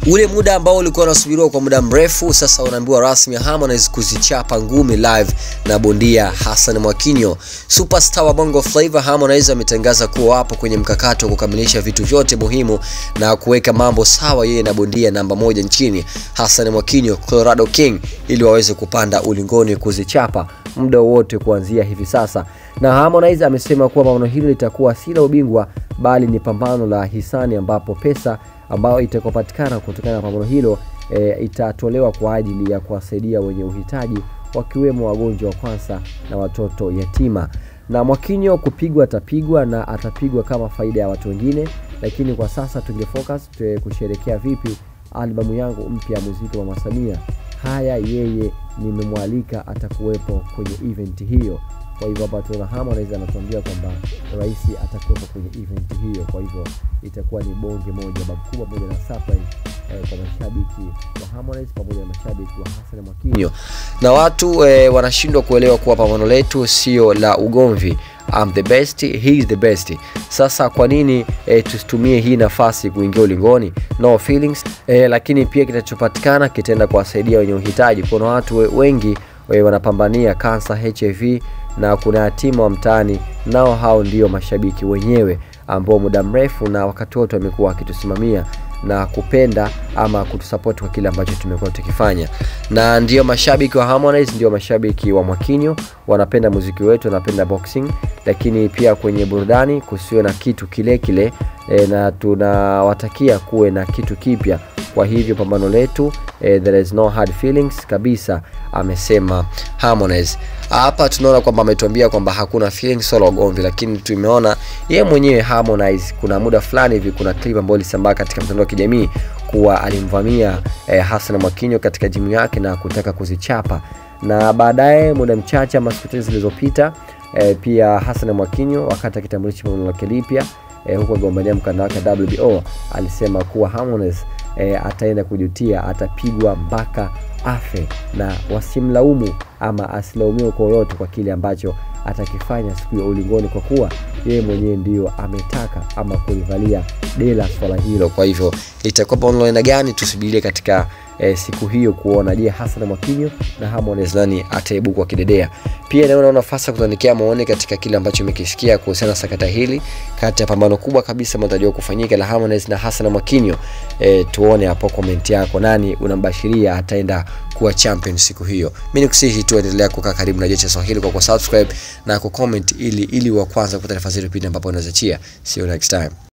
ule muda ambao ulikuwa unasubiriwa kwa muda mrefu sasa unaambiwa rasmi Harmonize kuzichapa ngumi live na bondia Hassan Mwakinyo. Superstar wa Bongo Flava Harmonize ametangaza kuwa wapo kwenye mkakati wa kukamilisha vitu vyote muhimu na kuweka mambo sawa yeye na bondia namba moja nchini Hassan Mwakinyo Colorado King ili waweze kupanda ulingoni kuzichapa muda wowote kuanzia hivi sasa. Na Harmonize amesema kuwa pambano hilo litakuwa si la ubingwa bali ni pambano la hisani ambapo pesa ambayo itakayopatikana kutokana na pambano hilo e, itatolewa kwa ajili ya kuwasaidia wenye uhitaji wakiwemo wagonjwa wa kwanza na watoto yatima. Na Mwakinyo kupigwa atapigwa na atapigwa kama faida ya watu wengine, lakini kwa sasa tungefocus kusherekea vipi albamu yangu mpya ya muziki wa Mama Samia. Haya, yeye nimemwalika, atakuwepo kwenye event hiyo. Kwa hivyo hapa tunaona Harmonize anatuambia kwamba rais atakuwepo kwenye event hiyo, kwa hivyo itakuwa ni bonge moja babu kubwa pamoja na surprise eh, kwa mashabiki wa Harmonize pamoja na mashabiki wa Hassan Mwakinyo. Na watu eh, wanashindwa kuelewa kuwa pambano letu sio la ugomvi. I'm the best, he is the best. Sasa kwa nini eh, tusitumie hii nafasi kuingia ulingoni? No feelings. Eh, lakini pia kitachopatikana kitaenda kuwasaidia wenye uhitaji. Kuna watu we, wengi we, wanapambania kansa, HIV na kuna yatima wa mtaani, nao hao ndio mashabiki wenyewe ambao muda mrefu na wakati wote wamekuwa wakitusimamia na kupenda ama kutusapoti kwa kile ambacho tumekuwa tukifanya, na ndio mashabiki wa Harmonize, ndio mashabiki wa Mwakinyo, wanapenda muziki wetu, wanapenda boxing, lakini pia kwenye burudani kusiwe na kitu kile kile e, na tunawatakia kuwe na kitu kipya. Kwa hivyo pambano letu eh, there is no hard feelings kabisa, amesema Harmonize. Hapa tunaona kwamba ametuambia kwamba hakuna feelings wala ugomvi, lakini tumeona yeye mwenyewe Harmonize, kuna muda fulani hivi, kuna clip ambayo ilisambaa katika mtandao wa kijamii kuwa alimvamia eh, Hassan Mwakinyo katika jimu yake na kutaka kuzichapa, na baadaye muda mchache ama siku chache zilizopita eh, pia Hassan Mwakinyo wakati akitambulisha pambano lake lipya eh, huko agombania mkanda wake WBO alisema kuwa Harmonize eh, ataenda kujutia, atapigwa mpaka afe na wasimlaumu ama asilaumiwe kwa lolote kwa kile ambacho atakifanya siku ya ulingoni, kwa kuwa yeye mwenyewe ndio ametaka ama kulivalia dela swala hilo. Kwa hivyo itakuwa pambano aina gani, tusubirie katika eh, siku hiyo kuona, je, Hassan Mwakinyo na Harmonize nani ataibuka kidedea. Pia naona nafasi ya kutuandikia maoni katika kile ambacho umekisikia kuhusiana na sakata hili, kati ya pambano kubwa kabisa matarajio kufanyika la Harmonize na Hassan Mwakinyo. Eh, tuone hapo comment yako, nani unambashiria ataenda kuwa champion siku hiyo. Mimi nikusihi tu endelea kukaa karibu na Jecha Swahili kwa kusubscribe na kucomment ili ili wa kwanza kupata nafasi ile pindi ambapo unaweza chia. See you next time.